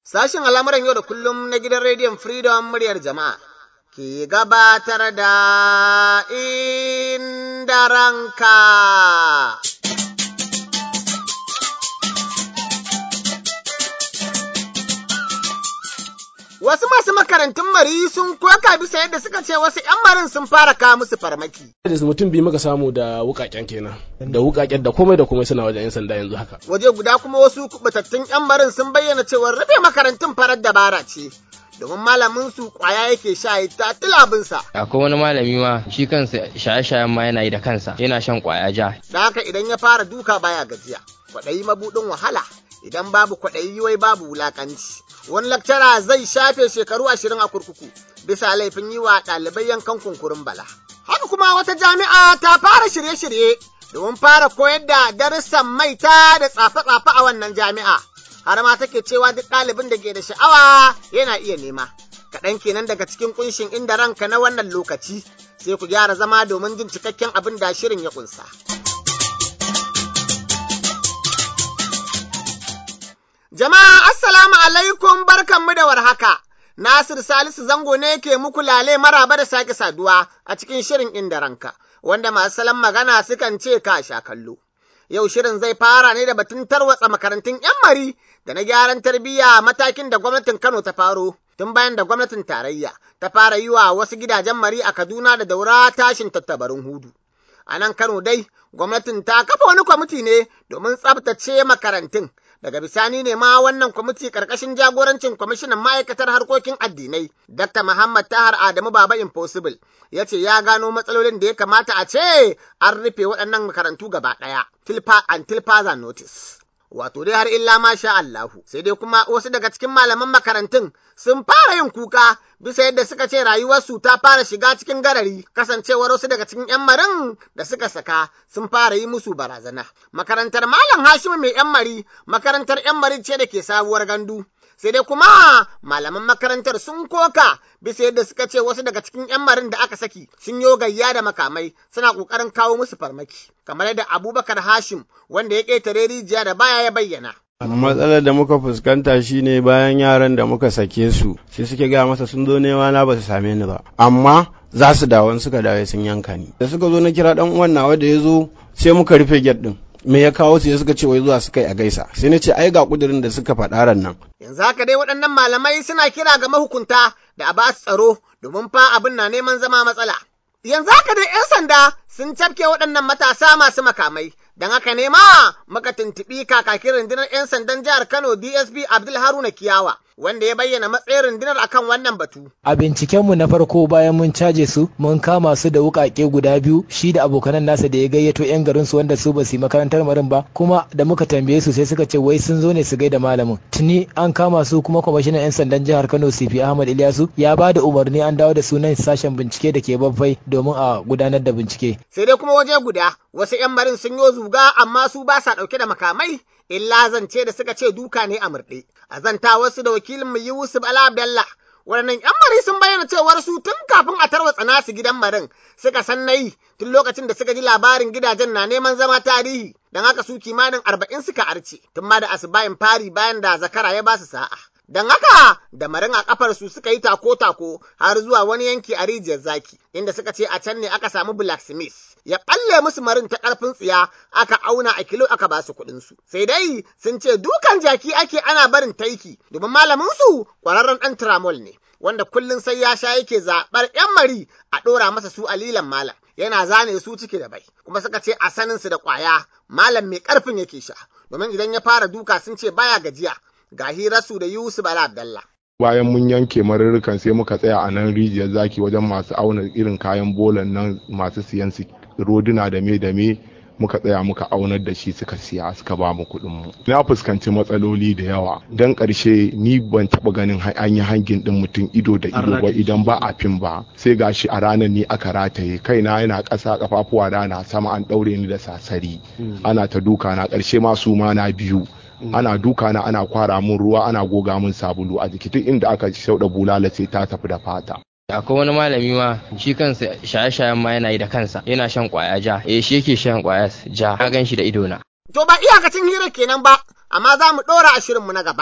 Sashen al'amuran yau da kullum na gidan rediyon Freedom muryar jama'a ke gabatar da inda ranka. Wasu masu makarantun mari sun koka bisa yadda suka ce wasu ‘yan marin sun fara kawo musu farmaki. da mutum biyu muka samu da wukaken kenan da wukaken da komai da komai suna wajen yan sanda yanzu haka Waje guda kuma wasu kubatattun ‘yan marin sun bayyana cewa rufe makarantun farar dabara ce. Domin malamin su kwaya yake sha ya ta tilabinsa. akwai wani malami ma shi kansa shaye-shayen ma yana yi da kansa yana shan kwaya ja Da haka idan ya fara duka baya gajiya. Kwaɗayi mabuɗin wahala. Idan babu kwaɗayi wai babu wulaƙanci. Wani lakcara zai shafe shekaru ashirin a kurkuku bisa laifin yi wa ɗalibai yankan kunkurin bala. Haka kuma wata jami'a ta fara shirye-shirye domin fara koyar da darussan maita da tsafe-tsafe a wannan jami'a. Har ma take cewa duk ɗalibin da ke da sha'awa yana iya nema. Kaɗan kenan daga cikin kunshin inda ranka na wannan lokaci sai ku gyara zama domin jin cikakken abin da shirin ya ƙunsa. Jama'a assalamu alaikum barkanmu da warhaka. Nasir Salisu Zango ne ke muku lale maraba da sake saduwa a cikin shirin inda ranka, wanda masu salon magana sukan ce ka sha kallo. Yau shirin zai fara ne da batun tarwatsa makarantun 'yan mari da na gyaran tarbiyya matakin da gwamnatin Kano ta faro. Tun bayan da gwamnatin tarayya ta fara yi wa wasu gidajen mari a Kaduna da daura tashin tattabarin hudu. A nan Kano dai, gwamnatin ta kafa wani kwamiti ne domin tsabtace makarantun daga bisani ne ma wannan kwamiti karkashin jagorancin kwamishinan ma'aikatar harkokin addinai dr muhammad tahar adamu baba impossible ya ce ya gano matsalolin da ya kamata a ce an rufe waɗannan makarantu gaba ɗaya tilpa and tilpaza notice wato dai har illa ma sha Allahu sai dai kuma wasu daga cikin malaman makarantun sun fara yin kuka bisa yadda suka ce rayuwarsu ta fara shiga cikin garari kasancewar wasu daga cikin yan marin da suka saka sun fara yi musu barazana makarantar malam Hashimu mai yan mari makarantar yan mari ce da ke sabuwar gandu sai dai kuma malaman makarantar sun koka bisa yadda suka ce wasu daga cikin 'yan marin da aka saki sun yo gayya da makamai suna ƙoƙarin kawo musu farmaki kamar yadda abubakar hashim wanda ya ƙetare rijiya da baya ya bayyana matsalar da muka fuskanta shine bayan yaran da muka sake su sai suke gaya masa sun zo nema na ba su same ni ba amma za su dawo suka dawo sun yanka ni da suka zo na kira dan uwan nawa da ya zo sai muka rufe gate din me ya kawo su suka ce wai zuwa suka yi a gaisa sai na ce ai ga kudirin da suka faɗa ran nan yanzu haka dai waɗannan malamai suna kira ga mahukunta da a ba su tsaro domin fa abin na neman zama matsala yanzu haka dai 'yan sanda sun cafke waɗannan matasa masu makamai don haka ne ma maka tuntuɓi kakakin rundunar 'yan sandan jihar Kano DSP Abdul Haruna Kiyawa wanda ya bayyana matsayin rundunar akan wannan batu. A bincikenmu na farko bayan mun caje su mun kama su da wukake guda biyu shi da abokanan nasa da ya gayyato 'yan garin su wanda su ba su yi makarantar marin ba kuma da muka tambaye su sai suka ce wai sun zo ne su gaida malamin. Tuni an kama su kuma kwamishinan 'yan sandan jihar Kano CP Ahmad Ilyasu ya ba da umarni an dawo da sunan sashen bincike da ke babbai domin a gudanar da bincike. Sai dai kuma waje guda wasu 'yan marin sun yi zuga amma su ba sa ɗauke da makamai illa zance da suka ce duka ne a murɗe. A zanta wasu da wakilin mu Yusuf Ala Abdallah waɗannan 'yan mari sun bayyana cewar su tun kafin a tarwatsa nasu gidan marin suka san nayi tun lokacin da suka ji labarin gidajen na neman zama tarihi don haka su kimanin arba'in suka arce tun ma da asubayin fari bayan da zakara ya ba su sa'a. Don haka da marin a kafar su suka yi tako-tako har zuwa wani yanki a rijiyar zaki inda suka ce a can ne aka samu blacksmith ya ɓalle musu marin ta ƙarfin tsiya aka auna a kilo aka ba su kuɗin su. Sai dai sun ce dukan jaki ake ana barin taiki domin malamin su ƙwararren ɗan tramol ne. Wanda kullum sai ya sha yake zaɓar ‘yan mari a ɗora masa su alilan malam yana zane su ciki da bai kuma suka ce a sanin su da ƙwaya malam mai ƙarfin yake sha domin idan ya fara duka sun ce baya gajiya ga hirarsu da Yusuf Bala Abdallah. bayan mun yanke marurrukan sai muka tsaya a nan rijiyar zaki wajen masu auna irin kayan bolan nan masu siyan roduna da me da me muka tsaya muka aunar da shi suka siya suka ba mu kuɗin mu na fuskanci matsaloli da yawa dan ƙarshe ni ban taɓa ganin an yi hangin ɗin mutum ido da ido ba idan ba a fim ba sai gashi a ranar ni aka rataye kaina yana ƙasa kafafuwa da na sama an ɗaure ni da sasari ana ta duka na ƙarshe ma su ma na biyu ana duka na ana kwara mun ruwa ana goga mun sabulu a jiki duk inda aka shauɗa bulala sai ta tafi da fata akwai wani malami ma shi kansa shaye-shayen ma yana yi da kansa yana shan kwaya ja eh shi yake shan kwaya ja na gan shi da idona To ba iyakacin hira kenan ba, amma za mu ɗora a shirinmu na gaba.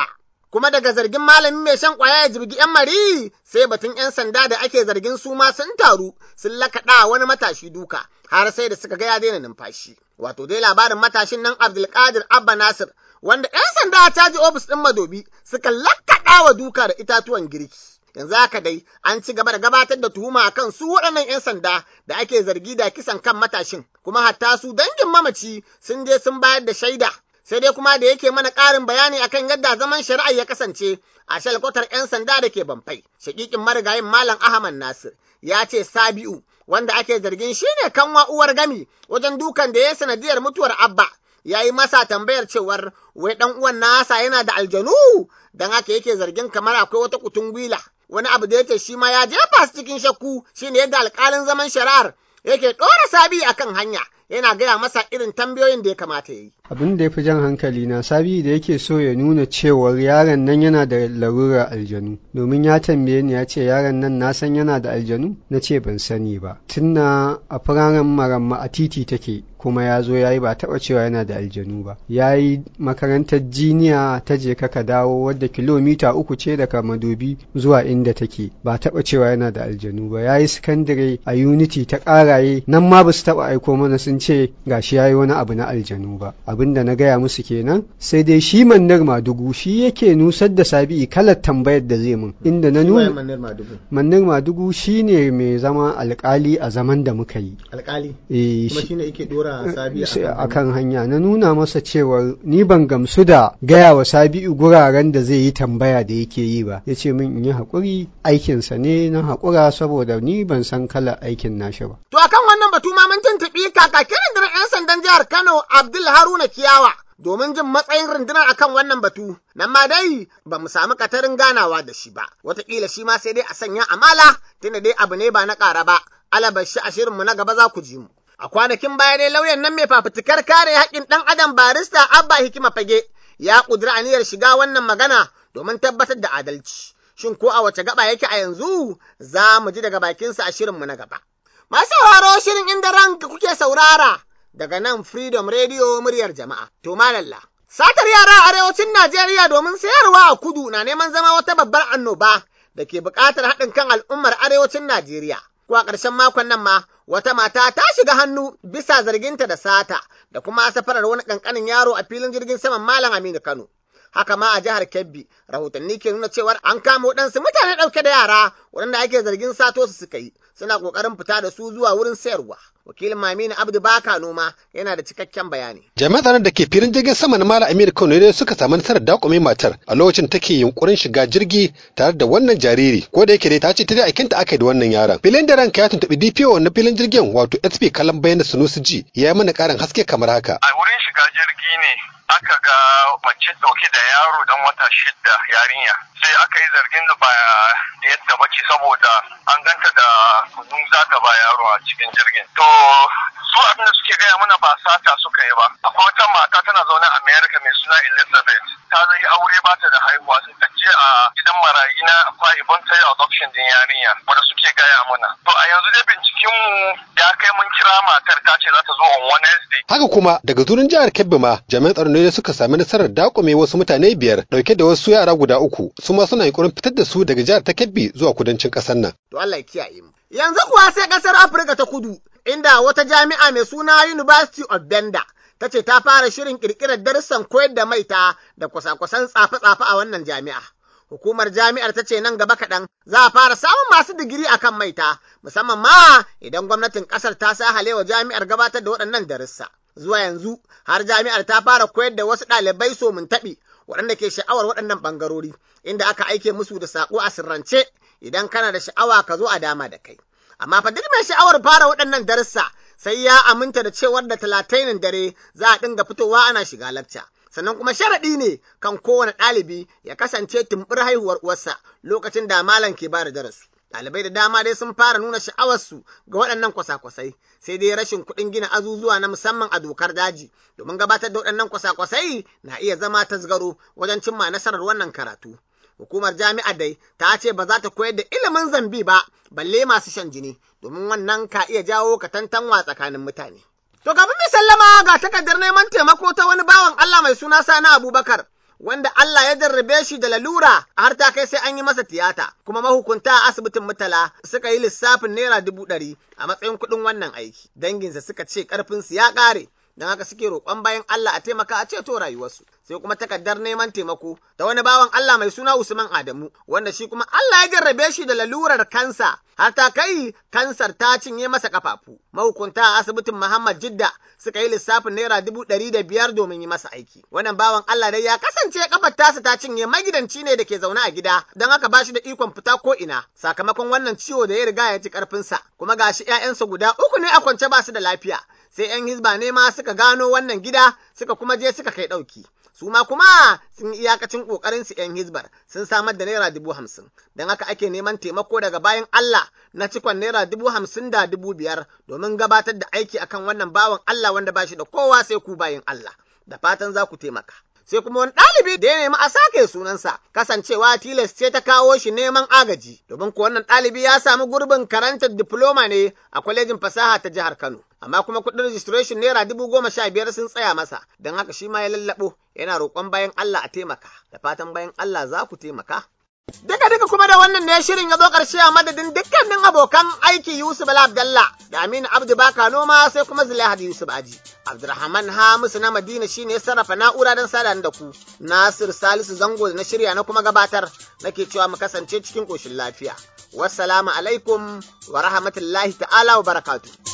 kuma daga zargin malamin mai shan ƙwaya ya jirgi ‘yan mari sai batun ‘yan sanda da ake zargin su ma sun taru sun lakaɗa wani matashi duka har sai da suka ga ya daina numfashi. Wato dai labarin matashin nan Abdulkadir Abba Nasir wanda ‘yan sanda a caji ofis ɗin madobi suka lakaɗa wa duka da itatuwan girki. Yanzu haka dai an ci gaba da gabatar da tuhuma akan su waɗannan 'yan sanda da ake zargi da kisan kan matashin kuma hatta su dangin mamaci sun je sun bayar da shaida sai dai kuma da yake mana ƙarin bayani akan yadda zaman shari'a ya kasance a shalkwatar 'yan sanda da ke Bamfai. Shakikin marigayin Malam Ahmad Nasir ya ce Sabi'u wanda ake zargin shine kanwa uwar gami wajen dukan da ya sanadiyar mutuwar Abba ya yi masa tambayar cewar wai ɗan uwan nasa yana da aljanu don haka yake zargin kamar akwai wata kutungwila wani abu da yake shi ma ya jefa su cikin shakku shine yadda alƙalin zaman shari'ar yake ɗora sabi akan hanya yana gaya masa irin tambayoyin da ya kamata ya yi. abin da ya fi jan hankali na sabi da yake so ya nuna cewar yaron nan yana da larurar aljanu domin ya tambaye ni ya ce yaron nan na san yana da aljanu na ce ban sani ba tunna a firaren maramma a titi take kuma ya zo ya yi ba taɓa cewa yana da aljanu ba ya yi makarantar jiniya ta je ka dawo wadda kilomita uku ce daga madobi zuwa inda take ba taɓa cewa yana da aljanu ba ya yi sakandare a unity ta ƙaraye nan ma ba su taɓa aiko mana sun ce gashi ya yi wani abu na aljanu ba abin da na gaya musu kenan sai dai shi mannar madugu shi yake nusar da sabi kalar tambayar da zai mun inda na nuna mannar madugu shi ne mai zama alkali a zaman da muka yi alkali eh kuma shine yake dora sabi a kan hanya na nuna masa cewa ni ban gamsu da gaya wa sabi'u guraren da zai yi tambaya da yake yi ba ya ce min in yi haƙuri aikinsa ne na haƙura saboda ni ban san kalar aikin nashi ba To akan wannan batu ma mun tuntuɓi kakakin rundunar 'yan sandan jihar Kano Abdul Haruna Kiyawa domin jin matsayin rundunar akan wannan batu. Nan ma dai ba mu samu katarin ganawa da shi ba. Wataƙila shi ma sai dai a sanya amala tunda dai abu ne ba na ƙara ba. Alabashi a shirinmu na gaba za ku ji mu. A kwanakin baya dai lauyan nan mai fafutukar kare haƙƙin ɗan adam barista Abba Hikima Fage ya ƙudiri aniyar shiga wannan magana domin tabbatar da adalci. Shin ko a wace gaba yake a yanzu za mu ji daga bakinsa a shirinmu na gaba. Masu sauraro shirin inda ranka kuke saurara daga nan Freedom Radio muryar jama'a. To malalla. Satar yara a arewacin Najeriya domin sayarwa a kudu na neman zama wata babbar annoba da ke buƙatar haɗin kan al'ummar arewacin Najeriya. Ko a ƙarshen makon nan ma wata mata ta shiga hannu bisa zarginta da sata da kuma safarar wani ƙanƙanin yaro a filin jirgin saman Malam Aminu Kano. haka ma a jihar Kebbi rahotanni ke nuna cewar an kama waɗansu mutane ɗauke da yara waɗanda ake zargin sato su suka yi suna ƙoƙarin fita da su zuwa wurin sayarwa wakilin Maminu Abdu Baka Noma yana da cikakken bayani jami'an tsaron da ke filin jirgin sama na Malam Aminu Kano ne suka samu nasarar dakume matar a lokacin take yunkurin shiga jirgi tare da wannan jariri ko da yake dai ta ce ta da aikinta aka yi da wannan yaron filin da ranka ya tuntuɓi DPO na filin jirgin wato SP Kalan Bayan Sunusi Ji ya yi mana ƙarin haske kamar haka a wurin shiga jirgi ne aka ga mace dauke da yaro dan wata shida yarinya sai aka yi zargin da ba yadda bace saboda an ganta da kudin zata ba yaro a cikin jirgin to su abin da suke gaya mana ba sata suka yi ba akwai wata mata tana zaune a america mai suna elizabeth ta zai aure ba ta da haihuwa sai ta je a gidan marayi na akwa ibon ta yi adoption din yarinya wanda suke gaya mana to a yanzu dai binciken mu ya kai mun kira matar ta ce za ta zo on wednesday haka kuma daga zurin jihar Kebbi ma jami'an tsaron ne suka sami nasarar dakume wasu mutane biyar dauke da wasu yara guda uku su ma suna yunkurin fitar da su daga jihar ta Kebbi zuwa kudancin kasar nan to Allah ya kiyaye mu yanzu kuwa sai kasar Afirka ta kudu inda wata jami'a mai suna University of Benda ta ce ta fara shirin kirkirar darussan koyar da maita da kwasa-kwasan tsafe-tsafe a wannan jami'a. Hukumar jami'ar ta ce nan gaba kaɗan za a fara samun masu digiri a kan maita, musamman ma idan gwamnatin ƙasar ta sa halewa jami'ar gabatar da waɗannan darussa. Zuwa yanzu har jami'ar ta fara koyar da wasu ɗalibai so mun taɓi waɗanda ke sha'awar waɗannan ɓangarori, inda aka aike musu da saƙo a sirrance idan kana da sha'awa ka zo a dama da kai. Amma fa duk mai sha'awar fara waɗannan darussa sai ya aminta da cewar da talatainin dare za a dinga fitowa ana shiga lacca. Sannan kuma sharaɗi ne kan kowane ɗalibi ya kasance tumbur haihuwar uwarsa lokacin da malam ke bada darasi. Ɗalibai da dama dai sun fara nuna sha'awarsu ga waɗannan kwasa-kwasai, sai dai rashin kuɗin gina azuzuwa na musamman a dokar daji, domin gabatar da waɗannan kwasa-kwasai na iya zama tasgaro wajen cimma nasarar wannan karatu. Hukumar jami'ar dai ta ce ba za ta koyar da ilimin zambi ba, balle masu shan jini, domin wannan ka iya jawo katantanwa tsakanin mutane. To kafin mai sallama ga takardar neman taimako ta wani bawan Allah mai suna Sani Abubakar, wanda Allah ya jarrabe shi da lalura har ta kai sai an yi masa tiyata kuma mahukunta a asibitin mutala suka yi lissafin naira dubu ɗari a matsayin kuɗin wannan aiki danginsa suka ce ƙarfinsu ya ƙare don haka suke roƙon bayan Allah a taimaka a ceto rayuwarsu sai kuma takardar neman taimako da wani bawan Allah mai suna Usman Adamu wanda shi kuma Allah ya jarrabe shi da lalurar kansa har ta kai kansar ta cinye masa kafafu mahukunta a asibitin Muhammad Jidda suka yi lissafin naira dubu ɗari da biyar domin yi masa aiki wannan bawan Allah dai ya kasance kafar tasa ta cinye magidanci ne da ke zaune a gida don haka ba shi da ikon fita ko ina sakamakon wannan ciwo da ya riga ya ci karfinsa kuma gashi 'ya'yansa guda uku ne a kwance ba su da lafiya sai 'yan hizba ne ma suka gano wannan gida suka kuma je suka kai ɗauki. Su ma kuma sun iyakacin ƙoƙarin su 'yan hizbar sun samar da naira dubu hamsin, don haka ake neman taimako daga bayan Allah na cikon naira dubu hamsin da dubu biyar domin gabatar da aiki akan wannan bawan Allah wanda ba shi da kowa sai ku bayan Allah. Da fatan za ku taimaka. sai kuma wani ɗalibi da ya nemi a sake sunansa kasancewa tilas ce ta kawo shi neman agaji domin ko wannan ɗalibi ya samu gurbin karantar diploma ne a kwalejin fasaha ta jihar Kano amma kuma kuɗin registration naira dubu goma sha biyar sun tsaya masa don haka shi ma ya lallaɓo yana roƙon bayan Allah a taimaka da fatan bayan Allah za ku taimaka. Duka duka kuma da wannan ne shirin ya zo ƙarshe a madadin dukkanin abokan aiki Yusuf Bala Abdallah da Aminu Abdu Baka Noma sai kuma Zulaihat Yusuf Aji. Abdulrahman Hamisu na Madina shine ya sarrafa na'ura don sada da ku. Nasir Salisu Zango da na shirya na kuma gabatar nake cewa mu kasance cikin ƙoshin lafiya. Wassalamu alaikum wa rahmatullahi ta'ala wa barakatuh.